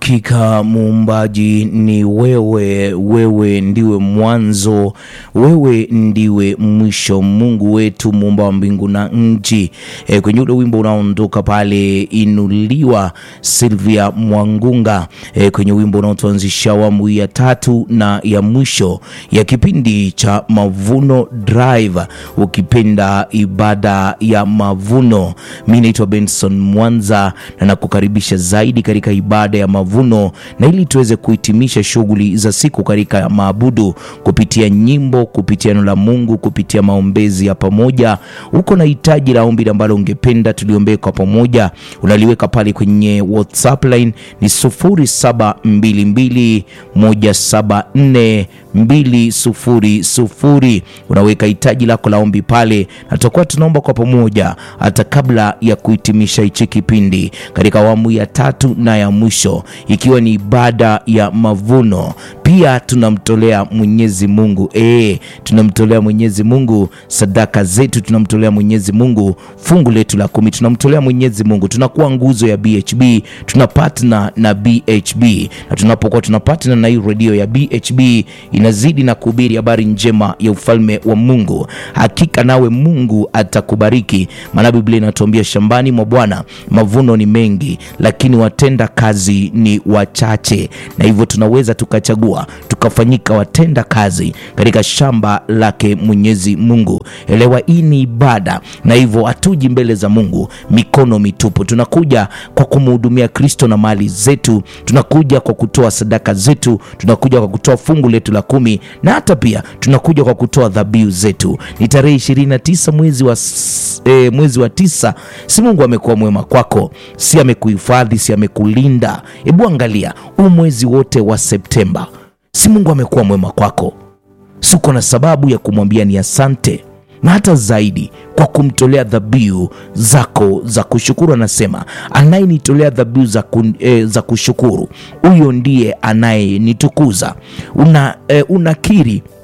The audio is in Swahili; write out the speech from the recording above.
Hakika muumbaji ni wewe, wewe ndiwe mwanzo, wewe ndiwe mwisho, Mungu wetu muumba wa mbingu na nchi. E, kwenye ule wimbo unaondoka pale inuliwa Silvia Mwangunga, e, kwenye wimbo unaotuanzisha awamu ya tatu na ya mwisho ya kipindi cha Mavuno Drive, ukipenda ibada ya mavuno. Mi naitwa Benson Mwanza na nakukaribisha zaidi katika ibada ya mavuno, na ili tuweze kuhitimisha shughuli za siku katika maabudu kupitia nyimbo, kupitia neno la Mungu, kupitia maombezi ya pamoja. Uko na hitaji la ombi ambalo ungependa tuliombee kwa pamoja, unaliweka pale kwenye WhatsApp line ni 0722174200 unaweka hitaji lako la ombi pale, na tutakuwa tunaomba kwa pamoja hata kabla ya kuhitimisha hichi kipindi katika awamu ya tatu na ya mwisho, ikiwa ni ibada ya mavuno. Pia tunamtolea Mwenyezi Mungu e, tunamtolea Mwenyezi Mungu sadaka zetu, tunamtolea Mwenyezi Mungu fungu letu la kumi, tunamtolea Mwenyezi Mungu. Tunakuwa nguzo ya BHB, tuna partner na BHB, na tunapokuwa tuna partner na hii redio ya BHB inazidi na kuhubiri habari njema ya ufalme wa Mungu. Hakika nawe Mungu atakubariki, maana Biblia inatuambia shambani mwa Bwana mavuno ni mengi, lakini watenda kazi ni wachache, na hivyo tunaweza tukachagua tukafanyika watenda kazi katika shamba lake Mwenyezi Mungu. Elewa, hii ni ibada, na hivyo hatuji mbele za Mungu mikono mitupu. Tunakuja kwa kumhudumia Kristo na mali zetu, tunakuja kwa kutoa sadaka zetu, tunakuja kwa kutoa fungu letu la kumi, na hata pia tunakuja kwa kutoa dhabihu zetu. Ni tarehe 29 mwezi wa, e, mwezi wa tisa. Si Mungu amekuwa mwema kwako? Si amekuhifadhi? Si amekulinda? Hebu angalia huu mwezi wote wa Septemba, si Mungu amekuwa mwema kwako? Siko na sababu ya kumwambia ni asante na hata zaidi kwa kumtolea dhabihu zako za kushukuru. Anasema anayenitolea dhabihu za, kun, e, za kushukuru huyo ndiye anayenitukuza. Una, e, unakiri